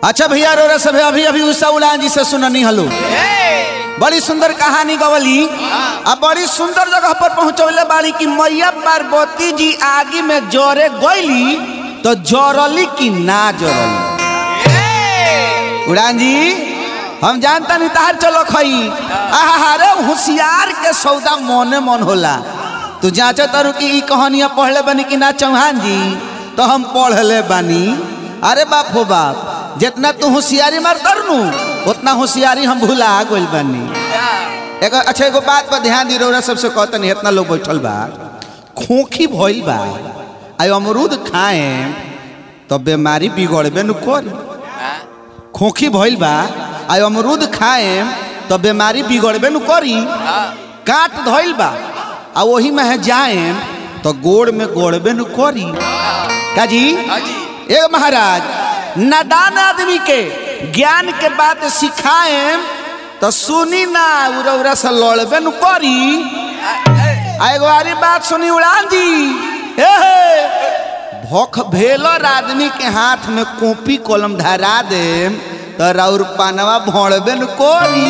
अच्छा भैया रोरा सब अभी अभी उषा उड़ान जी से सुननी हलो बड़ी सुंदर कहानी गवली अब बड़ी सुंदर जगह पर पहुंचौले बाड़ी कि मैया पार्वती जी आगे में जोरे गईली तो जोरली कि ना जोरली उड़ान जी हम जानता नहीं तार चलो खई आहा रे होशियार के सौदा मोने मन होला तू जांचो तारू कि ई कहानियां पढ़ले बनी कि ना चौहान जी तो हम पढ़ले बानी अरे बाप हो बाप जितना तू होशियारी मार करनू उतना होशियारी हम भुला गइल बानी एगो अच्छा एगो बात पर ध्यान दी रौरा सबसे कहतनी इतना लोग बैठल बा खोखी भइल बा आई अमरूद खाए तो बीमारी बिगड़बे न करी खोखी भइल बा आई अमरूद खाए तो बीमारी बिगड़बे न करी काट धइल बा आ वही में है जाए तो गोड़ में गोड़बे न करी का जी ए महाराज नादान आदमी के ज्ञान के बात सिखाए तो सुनी ना उरा उरा से लड़बे न करी आ एगो आरी बात सुनी उड़ान जी ए हे भख भेलर आदमी के हाथ में कॉपी कलम धरा दे तो राउर पानवा भोड़बे न कोरी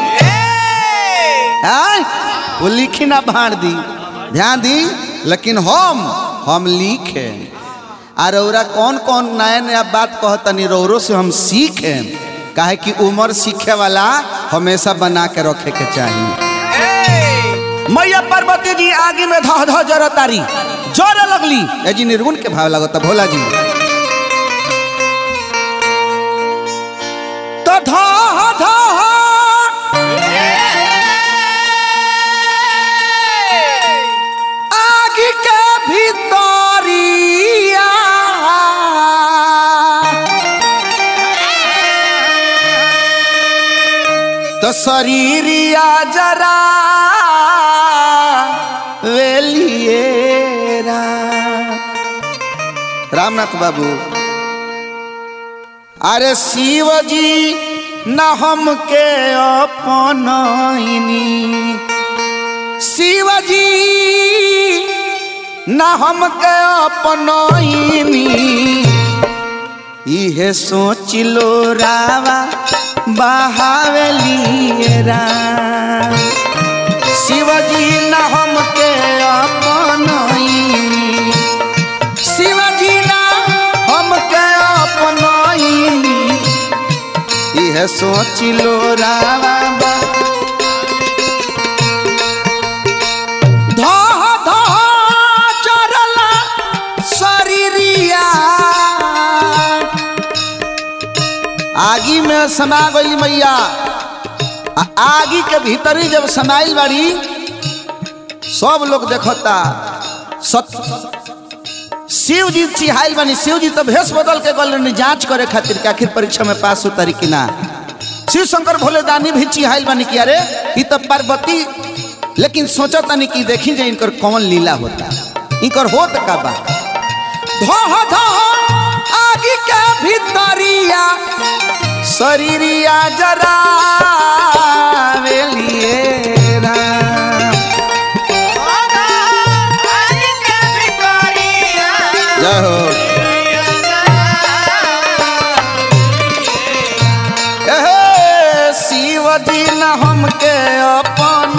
आय वो लिखी ना भाड़ दी ध्यान दी लेकिन हम हम लिखे आ रौरा कौन कौन नया नया बात कहतनी रौरो से हम सीखे काहे कि उम्र सीखे वाला हमेशा बना के रखे के चाहिए मैया पार्वती जी आगे में धह धह जर तारी जोरे लगली ए जी निर्गुण के भाव लगता भोला जी तो धह धह आग के भीतरिया तो शरीरिया जरा वेलिएरा रामनाथ बाबू अरे शिव जी न हमके अपनैनी शिवजी न हमके अपनैनी इहे सोच लो रावा बहावलिएरा शिवजी न हमके अपनैनी शिवजी न हमके अपनैनी इहे सोच लो रावा बा धह धह चरला शरीरिया आगी में समा गई मैया आ आगी के भीतरी जब समाइल बाड़ी सब लोग देखता सत शिव जी चिहाइल बानी शिव जी तो भेष बदल के गल रहनी जांच करे खातिर कि आखिर परीक्षा में पास उतारी कि ना शिव शंकर भोले दानी भी चिहाइल बानी कि अरे ई तो पार्वती लेकिन सोचा तानी कि देखी जाए इनकर कौन लीला होता इनकर होत का बा धह धह आगे के भीतरिया शरीरिया जरा वेलिए राम जय हो एहे, शिव जी न हमके अपन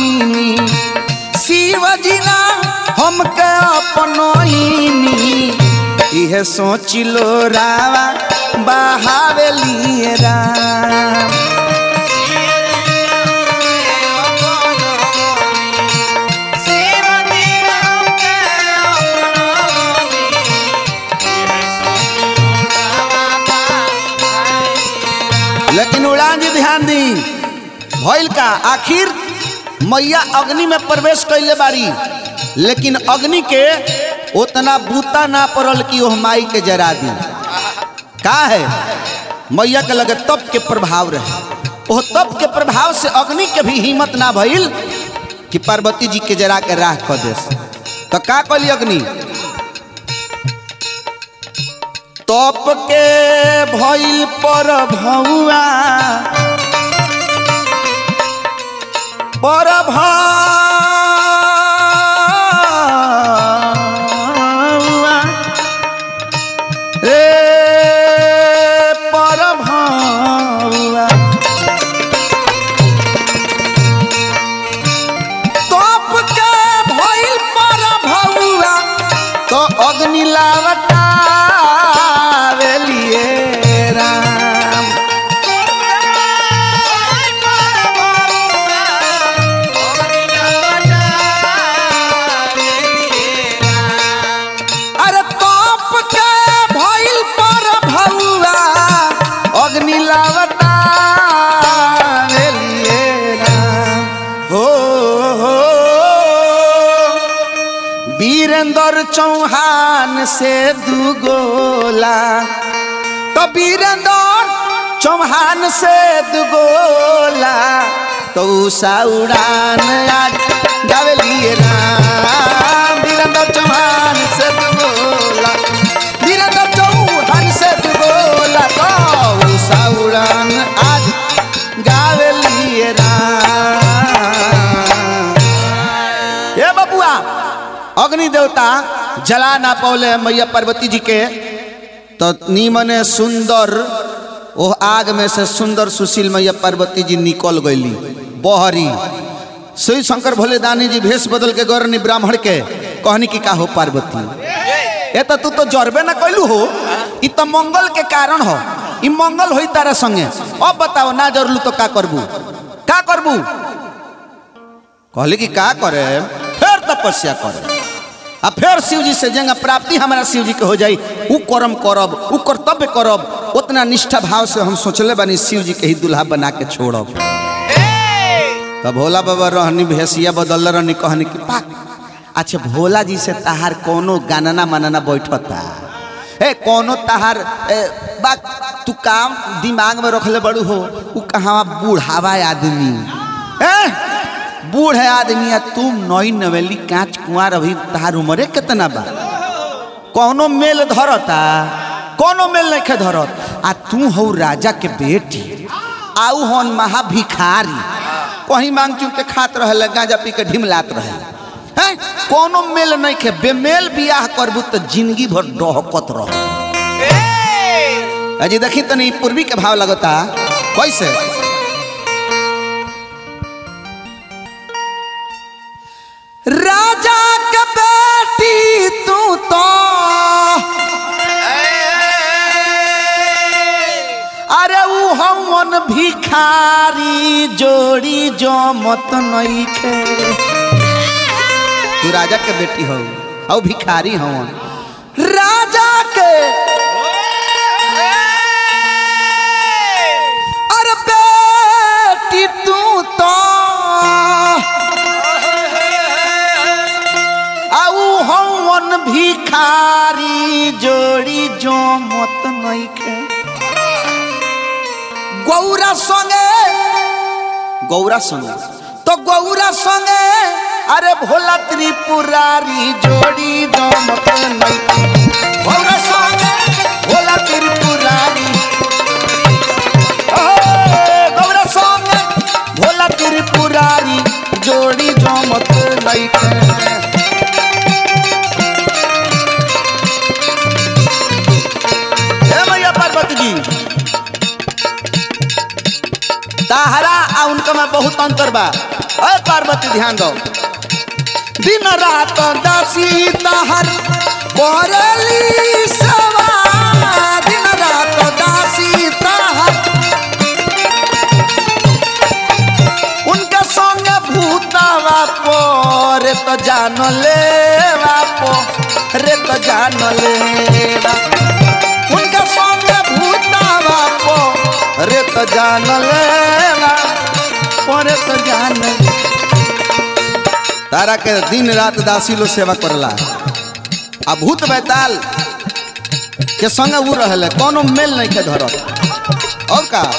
शिव जी न हमके अपनैनी इहे सोच लो रावा बहावेली राम लेकिन उड़ान जी ध्यान दी भइल का आखिर मैया अग्नि में प्रवेश कैले बाड़ी लेकिन अग्नि के उतना बूता ना पड़ल कि ओह माई के जरा दी का है मैया के लगे तप के प्रभाव रहे ओह तप के प्रभाव से अग्नि के भी हिम्मत ना भइल कि पार्वती जी के जरा के राह कर दे तो का कली अग्नि तप के भइल पर भौआ पर भौआ रे पर चौहान से दुगोला तो वीरेंद्र चौहान से दुगोला तो उषा उड़ान आज गावलिए राम वीरेंद्र चौहान से दुगोला वीरेंद्र चौहान से दुगोला तो उषा उड़ान आज गावलिए राम ए बबुआ अग्नि देवता जला ना पौले मैया पार्वती जी के तो नीमने सुंदर ओ आग में से सुंदर सुशील मैया पार्वती जी निकल गईली बहरी शिव शंकर भोले दानी जी भेष बदल के गौरनी ब्राह्मण के कहनी की का हो पार्वती ए तो तू तो जरबे ना कैलू हो ई तो मंगल के कारण हो ई मंगल होई तारा संगे अब बताओ ना जरलू तो का करबू का करबू कहली कि का करे फिर तपस्या करे आ फिर शिव जी से जंगा प्राप्ति हमारा शिव जी के हो जाई उ कर्म करब उ कर्तव्य करब उतना निष्ठा भाव से हम सोचले बानी शिव जी के ही दुल्हा बना के छोड़ब तब भोला बाबा रहनी भेसिया बदल रहनी कहनी कि पा अच्छा भोला जी से तहार कोनो गानना मानना बैठता ए कोनो तहार ए, बा तू काम दिमाग में रखले बड़ू हो उ कहाँ बूढ़ावा आदमी ए बूढ़ आदमी आ तुम नई नवेली कांच कुंवार अभी तहार उम्रे कितना बा कौनो मेल धरता कौनो मेल नहीं धरत आ तू हो राजा के बेटी आऊ हन महा भिखारी कहीं मांग चुन के खात रहले गांजा पी के ढिमलात रहे हैं कोनो मेल नहीं खे बेमेल बियाह करबू तो जिंदगी भर डहकत रह अजी देखी तनी पूर्वी के भाव लगता कैसे राजा के बेटी तू तो अरे ऊ हमन भिखारी जोड़ी जो मत नहीं खे तू राजा के बेटी हो और भिखारी हवन राजा के अरे बेटी तू तो आऊ हवन भिखारी जोड़ी जो मत नहीं खे गौरा संगे गौरा संगे तो गौरा संगे अरे भोला त्रिपुरारी जोड़ी जो मत नहीं गौरा संगे भोला त्रिपुरारी ओ, गौरा संगे भोला त्रिपुरारी जोड़ी जो मत नहीं हे मैया पार्वती जी ताहरा आ उनका में बहुत अंतर बा अरे पार्वती ध्यान दो दिन रात दासी ताहर करली सवा दिन रात दासी ताहर उनके संग भूतावा पो रे तो जान ले पो रे तो जान ले उनके संग भूतावा पो रे तो जान लेवा परे तो जान ले। तारा के दिन रात दासी लो सेवा करला आ भूत बैताल के संग उ रहले कोनो मेल नहीं के धरत और का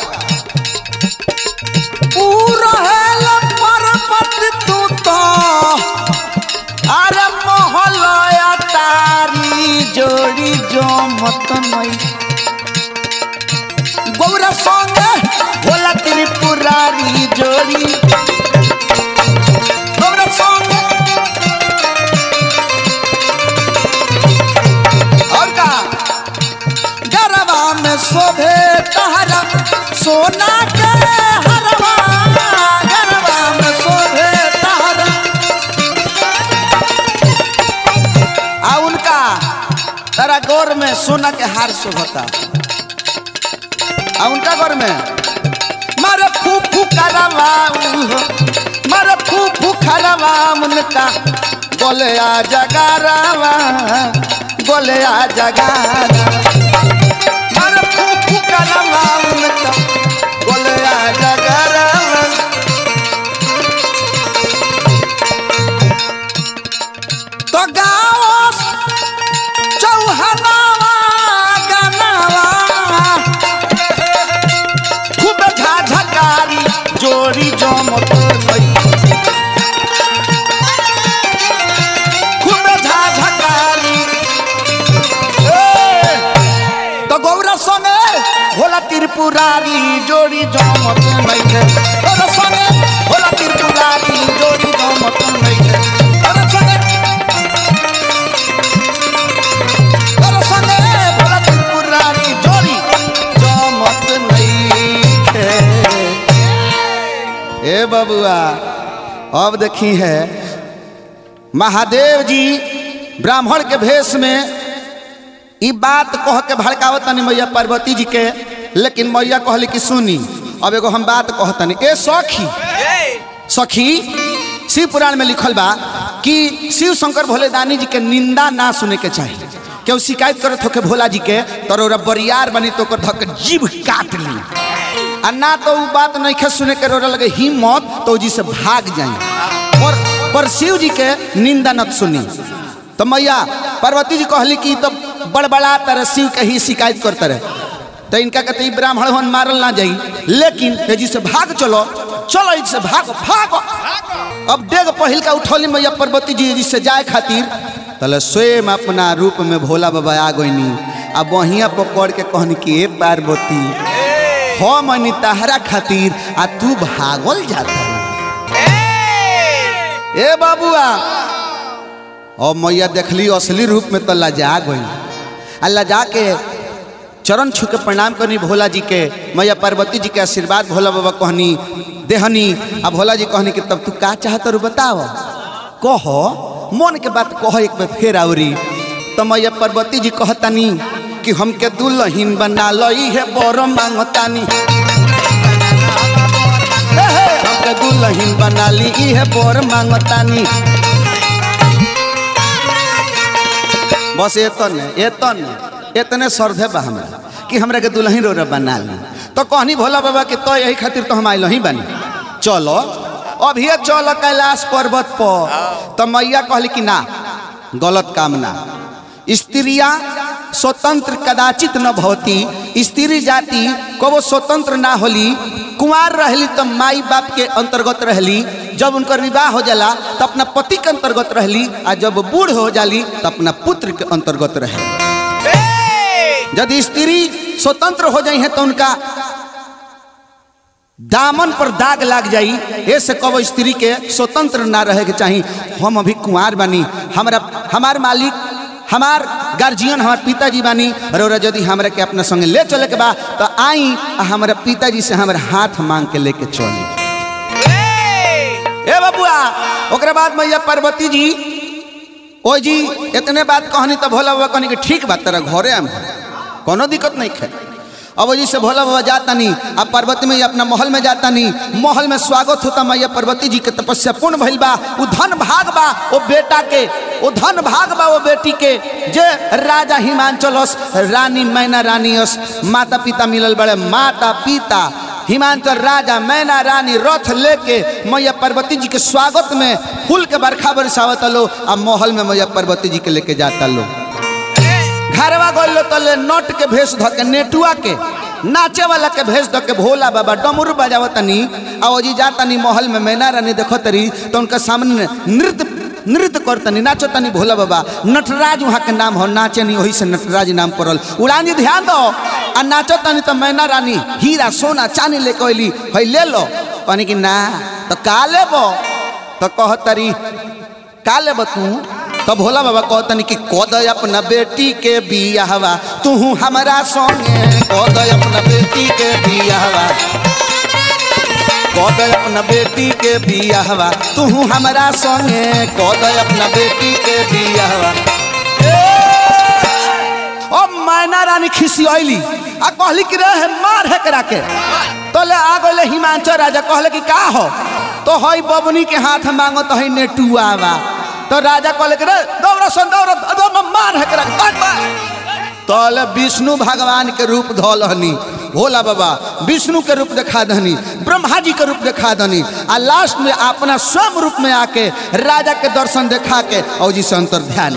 उ रहले परपत तू तो अरे मोहलया तारी जोड़ी जो मत नहीं गौरा संगे भोला त्रिपुरारी जोड़ी गौरा संगे और का गरबा में शोभे तहरा सोना के हरवा गरबा में शोभे तहरा आ उनका तारा गौर में सोना के हार शोभता आ उनका घर में मारे फूफू करवा मारे फूफू खरवा उनका बोले आ जगारावा बोले आ जगारा मारे फूफू करवा उनका बोले आ जगारावा तो गाओ त्रिपुरारी जोड़ी जमत नइखे तोरा संगे भोला त्रिपुरारी जोड़ी जमत नइखे तोरा संगे तोरा संगे भोला त्रिपुरारी जोड़ी जमत नइखे ए बबुआ अब देखी है महादेव जी ब्राह्मण के भेष में ई बात कह के भड़कावत तनी मैया पार्वती जी के लेकिन मैया कहली कि सुनी अब एगो हम बात कहतनी ए सखी सखी शिव पुराण में लिखल बा कि शिव शंकर भोले दानी जी के निंदा ना सुने के चाहिए केहू शिकायत करत होके भोला जी के तोर ओरा बरियार बनी तो ओकर धक जीभ काट ली आ ना तो उ बात नहीं खे सुने के रोरा लगे हिम्मत तो जी से भाग जाए और पर शिव जी के निंदा नत सुनी तो मैया पार्वती जी कहली कि तो बड़बड़ा तरह शिव के ही शिकायत करते रहे तो इनका कहते ई ब्राह्मण हन मारल ना जाई लेकिन तेजी से भाग चलो चलो इससे भागो भागो अब डेग पहिल का उठौली मैया पार्वती जी जी से जाए खातिर तले स्वयं अपना रूप में भोला बाबा आ गईनी आ बहिया पकड़ के कहनी कि ए पार्वती हम अनी तहरा खातिर आ तू भागल जाता ए बाबुआ और मैया देखली असली रूप में तो लजा गई आ लजा के चरण छू के प्रणाम करनी भोला जी के मैया पार्वती जी के आशीर्वाद भोला बाबा कहनी देहनी आ भोला जी कहनी कि तब तू का चाहत रू बताओ कह मन के बात कह एक बार फेर आवरी तो मैया पार्वती जी कहतानी कि हमके दुल्हन बना लई है बर मांगतानी हे हे, हमके दुल्हन बना ली है बर मांगतानी बस एतने एतने इतने श्रद्धे बा हमरा कि हमरा के दुल्हन रो बना ली तो कहनी भोला बाबा के तो यही खातिर तो हम आइल ही बनी चलो अभी चलो कैलाश पर्वत पर तो मैया कहली कि ना गलत काम ना स्त्रिया स्वतंत्र कदाचित न भवती स्त्री जाति कबो स्वतंत्र ना होली कुंवार रहली तो माई बाप के अंतर्गत रहली जब उनकर विवाह हो जाला तो अपना पति के अंतर्गत रहली आ जब बूढ़ हो जाली तो अपना पुत्र के अंतर्गत रहे यदि स्त्री स्वतंत्र हो जाई है तो उनका दामन पर दाग लाग जाई ऐसे कब स्त्री के स्वतंत्र ना रहे के चाहिए हम अभी कुंवार बानी हमारा हमार मालिक हमार गार्जियन हमार पिताजी बानी और यदि हमरा के अपना संगे ले चले के बा तो आई आ हमारा पिताजी से हमारा हाथ मांग के लेके चली ए बबुआ ओकरा बाद मैया पार्वती जी ओ जी इतने बात कहनी तो भोला बाबा कहनी कि ठीक बात तेरा घरे आम कोनो दिक्कत नहीं खे अब जी से भोला बाबा जाता नहीं अब पार्वती मैया अपना महल में जाता नहीं महल में स्वागत होता मैया पार्वती जी के तपस्या पूर्ण भइल बा वो धन भाग बा वो बेटा के वो धन भाग बा वो बेटी के जे राजा हिमांचलस रानी मैना रानी अस माता पिता मिलल बड़े माता पिता हिमांचल राजा मैना रानी रथ लेके मैया पार्वती जी के स्वागत में फूल के बरखा बरसावत लो आ महल में मैया पार्वती जी के लेके जाता लो घरवा गल तले नट के भेष ध के नेटुआ के नाचे वाला के भेष ध के भोला बाबा डमरू बजावतनी आ ओजी जातनी महल में मैना रानी देखतरी तो उनका सामने नृत्य नृत्य करतनी नाचतनी भोला बाबा नटराज वहाँ के नाम हो नाचे नहीं वही से नटराज नाम पड़ल उड़ान जी ध्यान दो आ नाचतनी तो मैना रानी हीरा सोना चांदी लेके अली है ले लो कहनी कि ना तो का लेबो तो कहतरी का लेबो तू तो भोला बाबा कहतनी कि कद अपना बेटी के बियाहवा तू हमारा संगे कद अपना बेटी के बियाहवा कद अपना बेटी के बियाहवा तू हमारा संगे कद अपना बेटी के बियाहवा ओ मैना रानी खिसी आइली आ कहली कि रहे मार है करा के तले आ गइले हिमांचल राजा कहले कि का हो तो हई बबनी के हाथ मांगो तो हई नेटुआवा तो राजा कहले कि रे दौड़ सन दौड़ दौड़ मार है करा के मार तले विष्णु भगवान के रूप धोलहनी भोला बाबा विष्णु के रूप दिखा दहनी ब्रह्मा जी के रूप दिखा दहनी आ लास्ट में अपना स्वयं रूप में आके राजा के दर्शन दिखा के और जी से अंतर ध्यान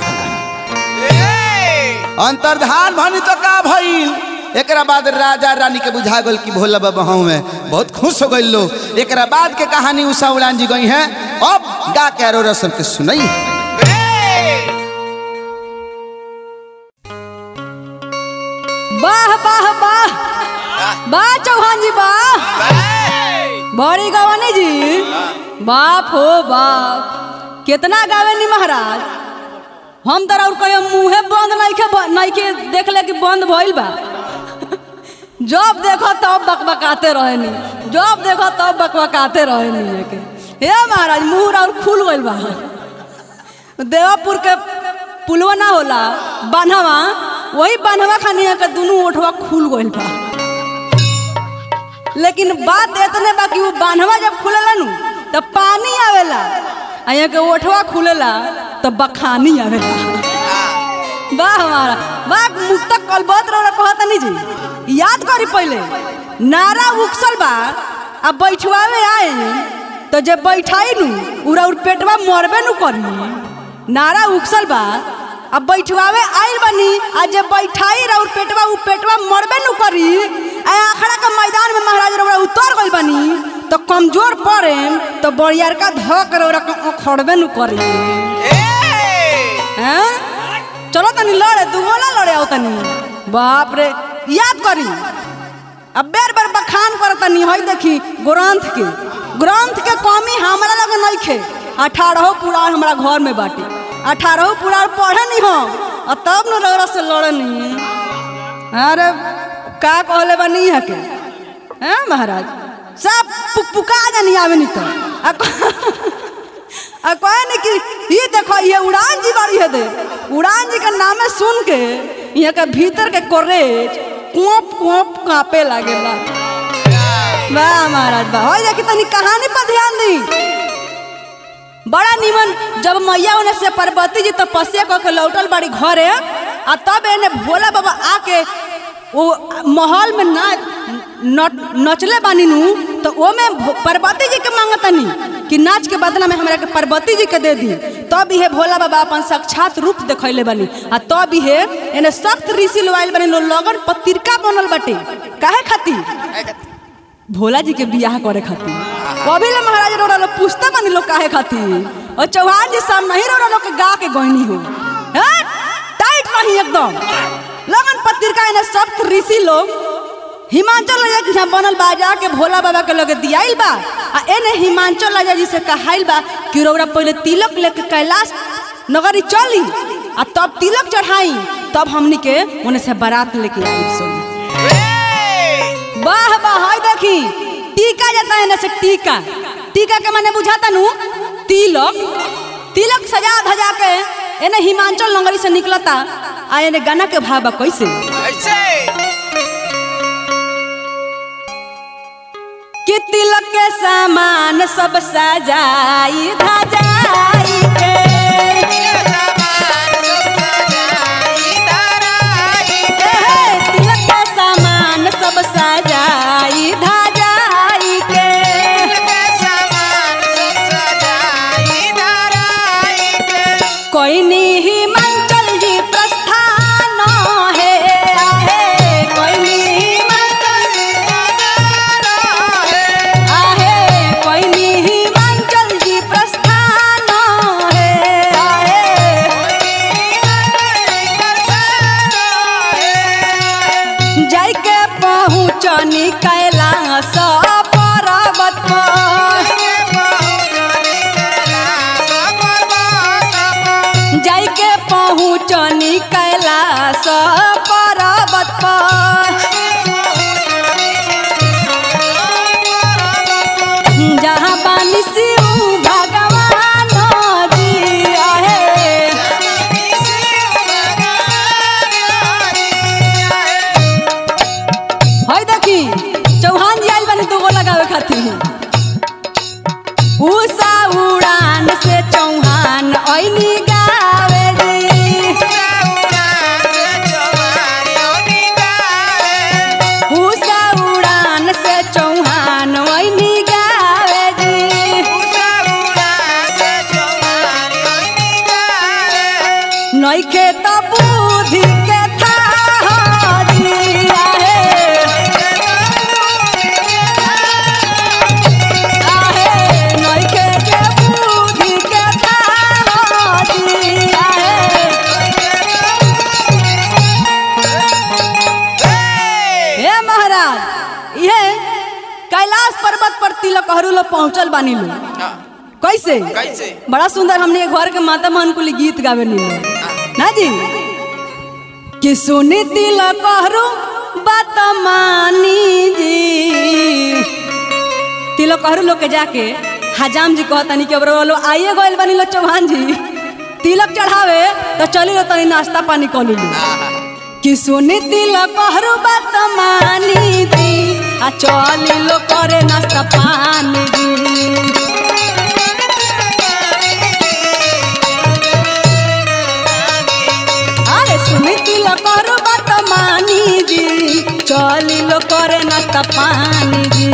अंतर्धान भनी तो का भइल एकरा बाद राजा रानी के बुझा गल कि भोला बाबा हूँ में बहुत खुश हो गई लोग एकरा बाद के कहानी उषा उड़ान जी गई है अब गा के अरोरा सबके सुनई वाह वाह वाह बा चौहान जी बा बड़ी गवानी जी बाप हो बाप कितना गावे नी महाराज हम तोरा और कहियो मुंहे बंद नहीं के नहीं के देख ले कि बंद भइल बा जब देखो तब बकबकाते रहनी जब देखो तब बकबकाते रहनी के हे महाराज मुंह और खुल गइल बा देवापुर के पुलवा ना होला बान्हवा वही बान्हवा खानी के दुनू ओठवा खुल गइल बा लेकिन बात इतने बा कि वो बान्हवा जब खुलेला नु तब पानी आवेला आ यहाँ के ओठवा खुलेला तो बखानी आवेला वाह हमारा वाह मुक्ता कलबत रहा कहता नहीं जी याद करी पहले नारा उकसल बा अब बैठवावे आए तो जब बैठाई नु उरा उर पेटवा मरबे नु करी नारा उकसल बा अब बैठवावे आइल बनी आ जब बैठाई रहा पेटवा उ पेटवा मरबे नु करी आ आखड़ा के मैदान में महाराज रउरा उतर गइल बनी तो कमजोर पड़े तो बड़ियार का धक रउरा खड़बे नु करी हैं चलो तनी लड़े तू बोला लड़े आओ तनी बाप रे याद करी अब बेर बेर बखान कर तनी हई देखी ग्रंथ के ग्रंथ के कमी हमरा लगे नहीं खे अठारह पुराण हमरा घर में बाटे अठारह पुराण पढ़े नहीं हम और तब न रौरा से लड़े नहीं अरे का कहले बनी है के हैं महाराज सब पुकपुका जानी आवे नहीं तो आ क- आ कहे नहीं कि ये देखो ये उड़ान जी बारी है दे उड़ान जी का नामे सुन के यहाँ के भीतर के कोरेज कोप कोप कांपे लागेला वाह महाराज वाह हो देखी तनी कहानी पर ध्यान दी बड़ा निमन जब मैया उन्हें से पार्वती जी तपस्या कऽ के लौटल बाड़ी घरे आ तब एने भोला बाबा आके वो महल में ना न- नचले बानी नु तो ओमे भो- पार्वती जी के मांगतनी कि नाच के बदला में हमरा के पार्वती जी के दे दी तब इहे भोला बाबा अपन साक्षात रूप देखैले बानी आ तब इहे एने सख्त ऋषि लोआइल बानी लो लगन पत्रिका बनल बाटे काहे खातिर भोला जी के बियाह करे खातिर अभी ले महाराज रोड़ा लोग पूछते बानी लोग काहे खातिर और चौहान जी सामने ही रोड़ा लोग के गा के गहनी हो हैं? टाइट रही एकदम लगन पत्रिका इन्हें सब ऋषि लोग हिमाचल राजा के यहाँ बनल बा जाके भोला बाबा के लगे दियाइल बा आ एने हिमाचल राजा जी से कहाइल बा कि रौरा पहले तिलक लेके कैलाश नगरी चली आ तब तिलक चढ़ाई तब हमनी के उन्हें से बारात लेके आई सुन वाह वाह हाय देखी टीका जाता है ना से टीका टीका के माने बुझाता नु तिलक तिलक सजा धजा के एने हिमाचल नगरी से निकलता आ एने गाना के भाव बा कैसे कि तिलक के सामान सब सजाई धजाई के एहे, तिलक के सामान सब सजाई धजाई के कोई नी हिमाचल जी प्रस्थान है आहे कोई नी हिमाचल आहे कोई नी हिमाचल जी प्रस्थान है आहे जाई के पहुँचनी कैलाश पर्वत पर जाई के पहुँचनी कैलाश पर्वत पर जहाँ बानी शिव भगवान जी आहे हई देखी चौहान जी आइल बानी दूगो लगावे खातिर उषा उड़ान से चौहान ऐनी गावे जी कैलाश पर्वत पर तिलक हरू लोग पहुंचल बानी लो कैसे कैसे? बड़ा सुंदर हमने घर के माता मन कुली गीत गावे नी ना जी कि सुनी तिलक हरू बात मानी जी तिलक हरू लोग के जाके हजाम जी कहतानी कि अब लो आइए गइल बानी लो चौहान जी तिलक चढ़ावे तो चली लो तनी नाश्ता पानी कर ली कि सुनी तिलक हरू बात मानी जी आ चली लो करे नाश्ता पानी जी अरे सुनी तिलक हरू बात मानी जी चली लो करे नाश्ता पानी जी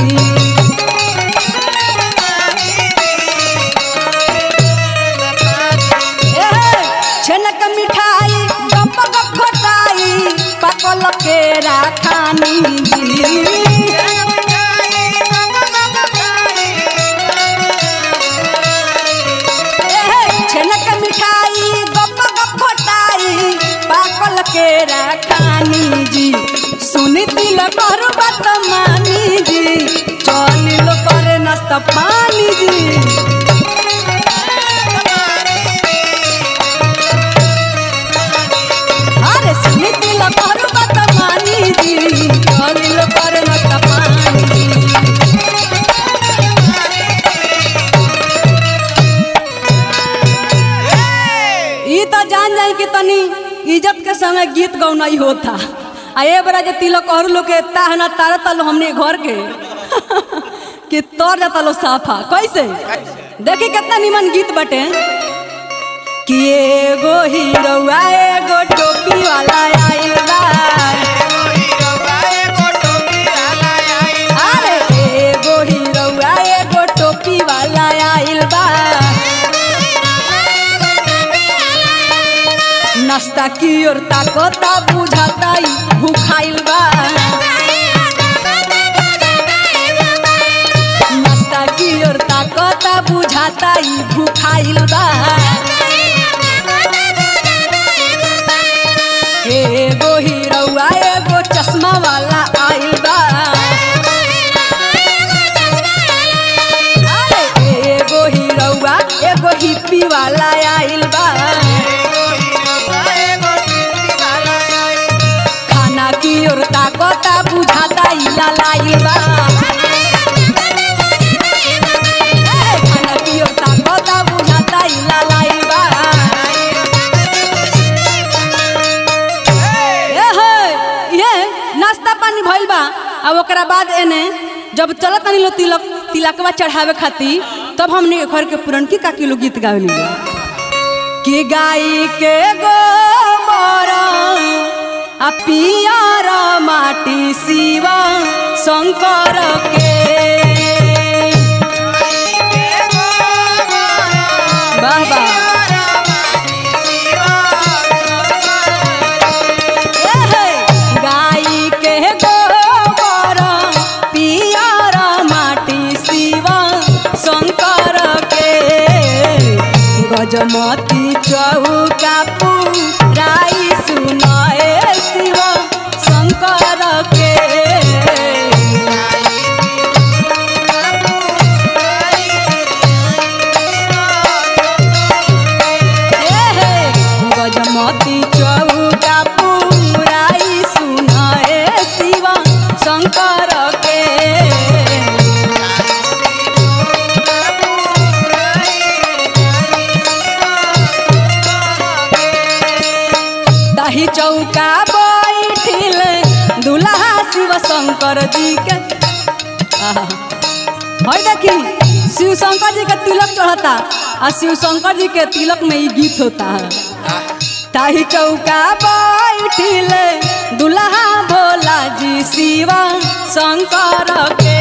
एहे, छेनक मिठाई गप गप खटाई पकल के राखानी जी एहे, छेनक मिठाई गप गप खटाई पाकल के राखानी जी सुनी तिलक और बात मानी जी चली लो करे नाश्ता पानी जी अरे सुनी तिलक और बात मानी जी चली लो करे नाश्ता पानी जी ई तो जान जाए कि तनी इज्जत के संगे गीत गौनाई होता आ ए बरा जे तिलक और लोग के ताहना तारा तलो हमने घर के कि तोर जाता लो साफा कैसे देखी कितना निमन गीत बटे कि एगो हीरोआ एगो टोपी वाला आइल बा अरे एगो हीरोआ एगो टोपी वाला आइल बा नाश्ता की ओर ताकता बुझाता ई भूखाइल बा नाश्ता की ओर ताकता बुझाता ई भूखाइल बा एगो हीरोआ एगो चश्मा वाला आइल बा अरे एगो हीरोआ एगो हिप्पी वाला आइल बा खाना की ओर ताकता बुझाता ई लालाइल बा ए, खाना की ओर ताकता बुझाता ई लालाइल बा ए हे, ये नाश्ता पानी भइल बा अब ओकरा बाद एने जब चलत तनी लो तिलक तिलकवा चढ़ावे खातिर तब हमने के घर के पुरनकी काकी लोग गीत गावे ली कि गाई के गोबर आ पियर माटी शिवा शंकर के वाह वाह एहे, गाई के गोबर पियर माटी शिवा शंकर के गजमती चौका पुराई सुनाए शिव शंकर के एहे, गजमती चौका पुराई सुनाए शिव शंकर के दही चौका बैठिल दुल्हा शिव शंकर जी के आहा। हई देखी शिव शंकर जी के तिलक चढ़ता आ शिव शंकर जी के तिलक में ही गीत होता है ताही चौका बैठिल दुल्हा भोला जी शिव शंकर के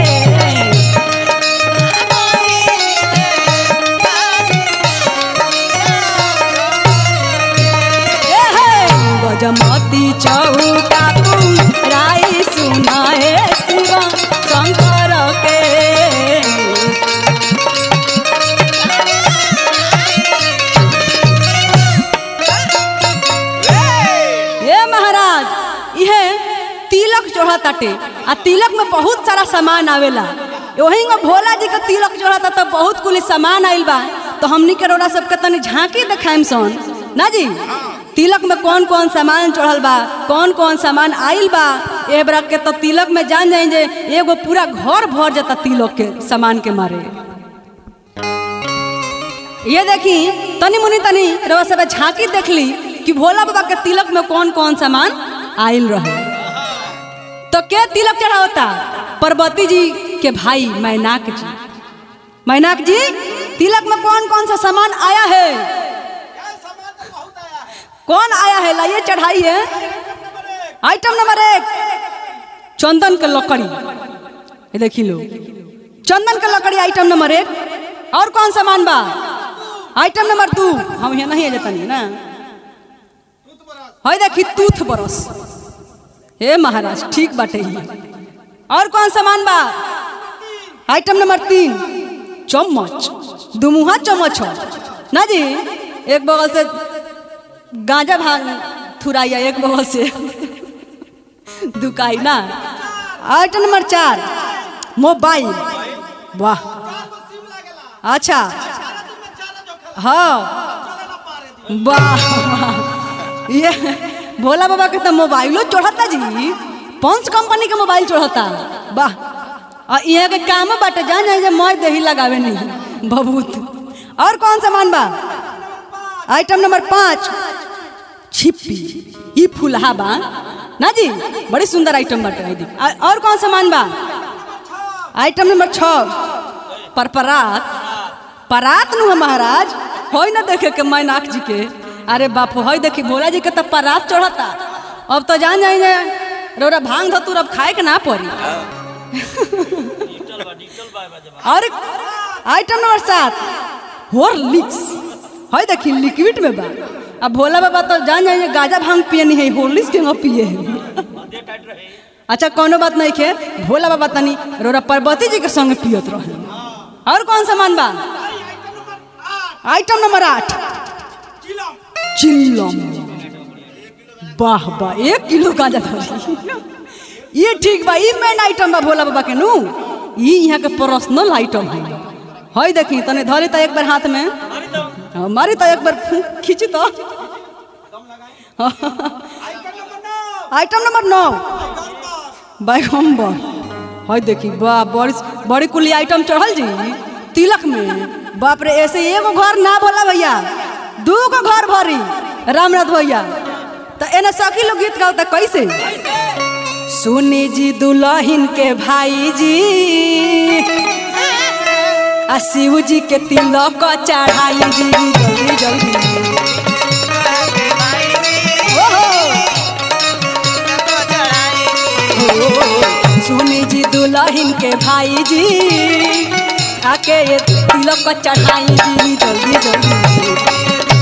एहे, गजमती चौका राई सुनाए शिव शंकर के ए महाराज इहे तिलक चढ़ताटे आ तिलक में बहुत सारा सामान आवेला वही में भोला जी के तिलक चढ़ता तो बहुत कुल सामान आइल बा तो हमनी के रोड़ा सबके तनी झांकी देखाइम सन ना जी तिलक में कौन कौन सामान चढ़ल बा कौन कौन सामान आइल बा ए बरा के तो तिलक में जान जाए जे एगो पूरा घर भर जाता तिलक के सामान के मारे ये देखी तनी मुनी तनी रवा सब झांकी देख ली कि भोला बाबा के तिलक में कौन कौन सामान आइल रहे तो के तिलक चढ़ावता पार्वती जी के भाई मैनाक जी मैनाक जी तिलक में कौन कौन सा सामान आया है कौन आया है लाइए चढ़ाइए आइटम नंबर एक चंदन के लकड़ी ये देखी लो चंदन के लकड़ी आइटम नंबर एक और कौन सामान बा आइटम नंबर दू हम यहाँ नहीं जाता नहीं ना है देखी टूथ ब्रश हे महाराज ठीक बाटे ही और कौन सामान बा आइटम नंबर तीन चम्मच दुमुहा चम्मच हो ना जी एक बगल से गांजा भांग थुराइया एक बगल से दुकाई ना आइटम नंबर चार मोबाइल वाह अच्छा हाँ वाह ये भोला बाबा के तो मोबाइलो चढ़ता जी पंच कंपनी के मोबाइल चढ़ता वाह और यहाँ के काम बाटे जान जाए जे मैं दही लगावे नहीं बहुत और कौन सामान बा आइटम नंबर पाँच छिप्पी ई फुलहा बा ना जी बड़ी सुंदर आइटम बाटे है देख। आ- और कौन सामान बा आइटम नंबर छः परपरात परात नु है महाराज होई ना देखे के मैनाक जी के अरे बाप होई देखी भोला जी के तो परात चढ़ता अब तो जान जाए जे रोरा भांग धतुर अब खाए के ना पड़ी और आइटम नंबर सात हॉर्लिक्स है देखी लिक्विड में बा अब भोला बाबा तो जान जाइए गाजा भांग पिए नहीं है हॉर्लिक्स के पिए है अच्छा कोनो बात नहीं खे भोला बाबा तनी रोरा पार्वती जी के संग पियत रहे और कौन सामान बा आइटम नंबर आठ चिल्लम वाह वाह एक किलो गांजा धरी ये ठीक बा ई मेन आइटम बा भोला बाबा के नु ई यहाँ के पर्सनल आइटम है हई देखी तने धरी तो एक बार हाथ में हाँ, मारी तो एक बार फूंक खींची तो आइटम नंबर नौ बैगम्बर हई देखी वाह बड़ी बड़ी कुली आइटम चढ़ल जी तिलक में बाप रे ऐसे एगो घर ना भोला भैया दू गो घर भरी रामनाथ भैया तो एने सखी लोग गीत गाता कैसे सुनी जी दुल्हन के भाई जी आ शिव जी के तिलक चढ़ाई जी जल्दी जल्दी ओहो सुनी जी दुल्हन के भाई जी आके ये तिलक को चढ़ाई जी जल्दी जल्दी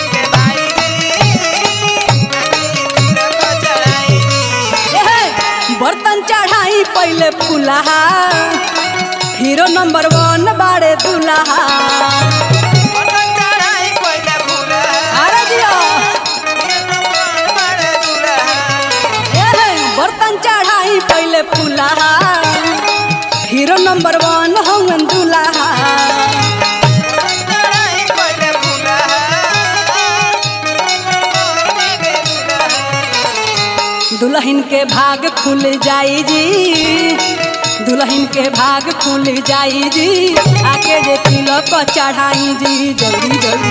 एहे, बर्तन चढ़ाई पहले फुलहा हीरो नंबर वन बाड़े दुल्हा अरे दिया एहे, बर्तन चढ़ाई पहले फुलहा हीरो नंबर वन हवन दुल्हा दुल्हन के भाग खुल जाई जी दुल्हन के भाग खुल जाई जी आके जे तिलक चढ़ाई जी जल्दी जल्दी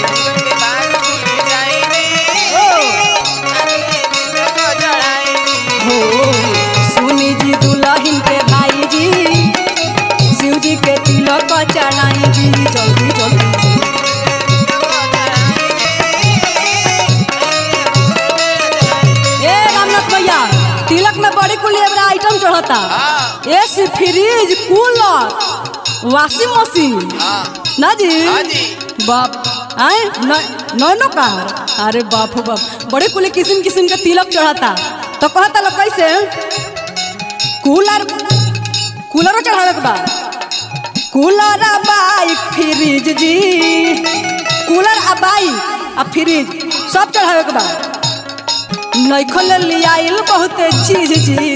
हो सुनी जी दुल्हन के भाई जी शिव जी के तिलक चढ़ाई जी जल्दी जल्दी ए रामनाथ भैया तिलक में बड़ी कुल एबरा आइटम चढ़ता AC fridge cooler washing machine ना जी हाँ जी। बाप आए नैनो कार अरे बाप हो बाप बड़े कुल किस्म किस्म के तिलक चढ़ता तो कहता लोग कैसे कूलर कूलरो चढ़ावे के बा कूलर आ बाइक फ्रिज जी कूलर आ बाइक आ फ्रिज सब चढ़ावे के बा नैखल लियाइल बहुते चीज जी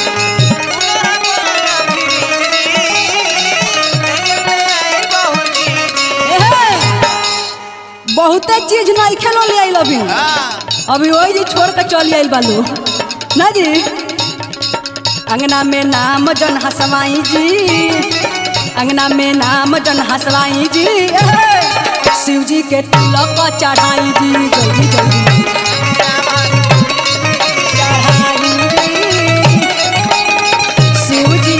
एहे, बहुते चीज नैखे लो लियाइल अभी अभी वही जी छोड़ के चल आइल बालू ना जी अंगना में नाम जन हसवाई जी अंगना में नाम जन हसवाई जी एहे, शिव जी के तिलक चढ़ाई जी जल्दी जल्दी चढ़ाई जी। शिव जी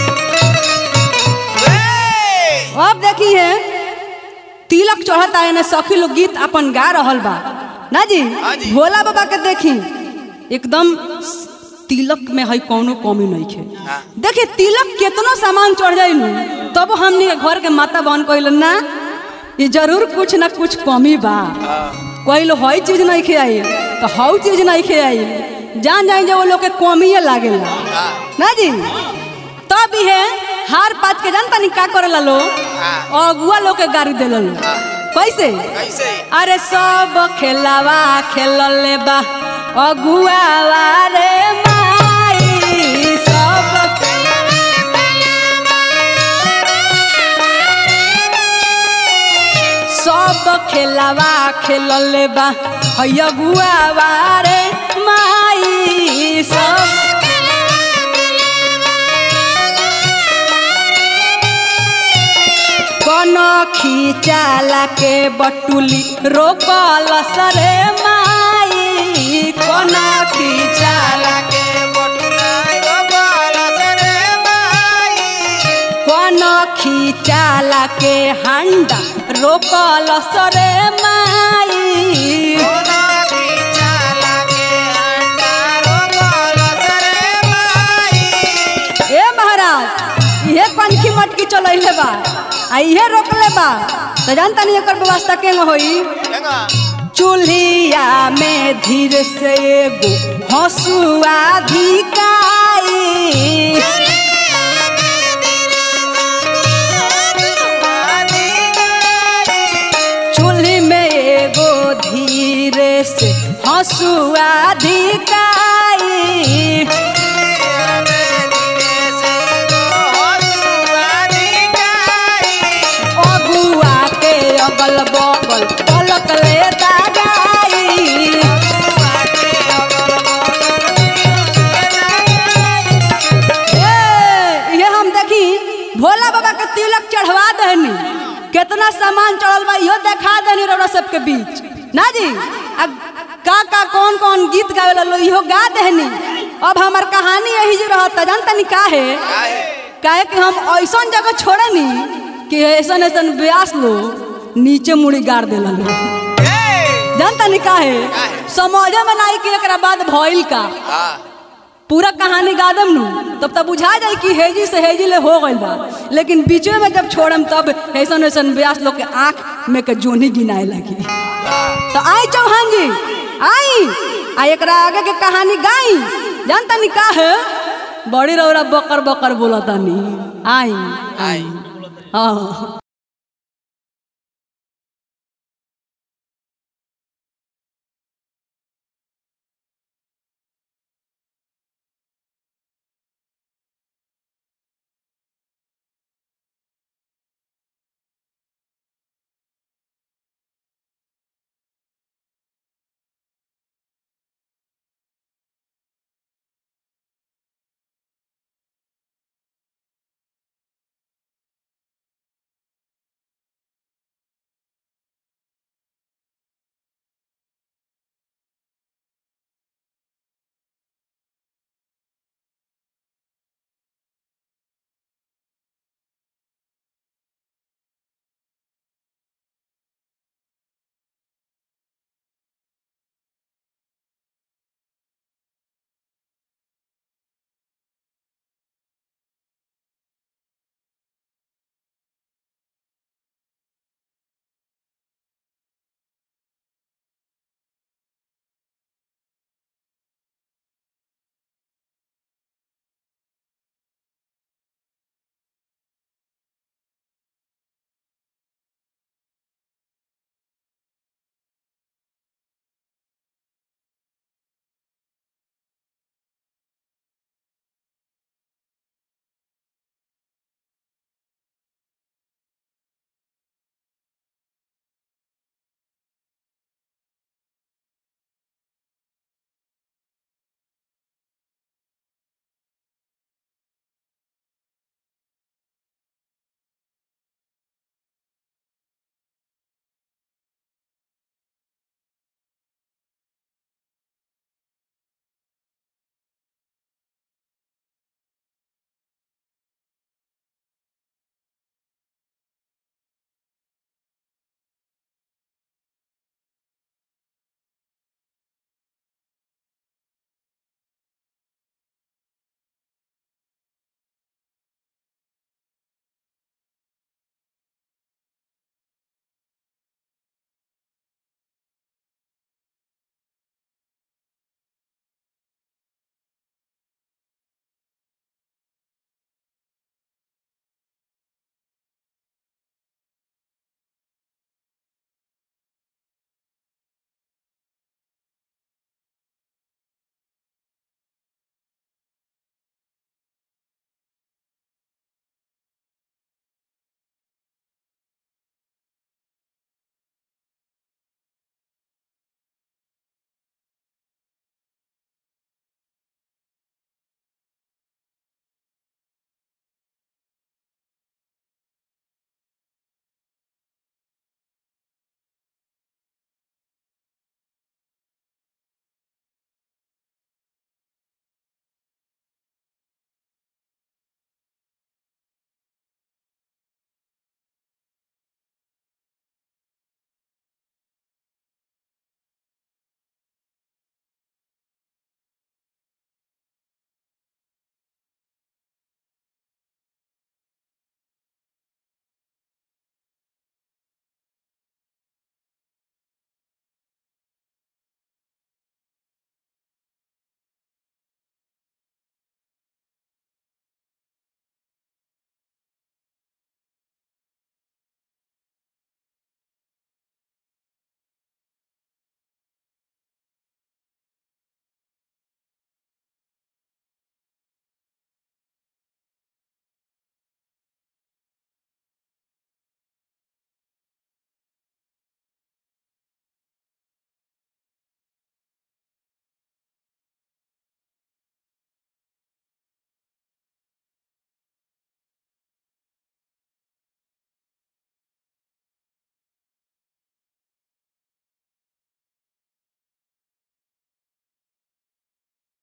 अब देखिए तिलक चढ़ता है ना सखी लोग गीत अपन गा रहल बा ना जी हाँ जी। भोला बाबा के देखी एकदम तिलक में है कौनो कमी नहीं है हाँ। देखिए तिलक कितनो सामान चढ़ जाई नु तब हमनी के घर के माता बहन कहल ना ये जरूर कुछ ना कुछ कमी बा कहल हई चीज नहीं खियाई तो हऊ चीज नहीं खियाई जान जाए जो वो लोग के कमिए लागेला ना जी तब है हार पात के जानता नहीं का करेला लो अगुआ लोग के गाड़ी देला लो कैसे कैसे अरे सब खेलावा खेलले बा अगुआ रे माई सब सब खेलावा खेलले बा है अगुआ रे माई सब कन खींचाला के बटुली रोकल सरे माई कन खींचाला के बटुला गोपाल सरे माई कन खींचाला के हांडा रोकल सरे माई कोना की चाला के अंडारो गोल सरे माई ए महाराज इहे पनखी मटकी चलैले बा आ इहे रोकले बा तो जानता नहीं एकर व्यवस्था केंग होई केंगा चूल्हिया में धीरे से एगो हंसुआ धिकाई चूल्ही में एगो धीरे से हंसुआ धिकाई अगुआ के अगल बगल पलक ले दागाई ए, ये हम देखी भोला बाबा के तिलक चढ़वा दहनी कितना सामान चढ़ल बा इहो देखा दहनी रौरा सबके बीच ना जी आ का का कौन कौन गीत गावे लो इहो गा दहनी अब हमार कहानी यही जो रहता जानता नहीं का है काहे कि हम ऐसन जगह छोड़े नी कि ऐसन ऐसन ब्यास लो नीचे मुड़ी गाड़ देला लो जानता नहीं का है समझे में नहीं कि एकरा बाद भइल का पूरा कहानी गा देम नु तब तब बुझा जाई कि हेजी से हेजी ले हो गइल बा लेकिन बीचवे में जब छोड़म तब ऐसन ऐसन ब्यास लोग के आंख में के जोनी गिनाए लगी तो आई चौहान जी आई आ एकरा आगे के कहानी गाई जानता नहीं का है बड़ी रौरा बकर बकर बोलता नहीं आई आई हाँ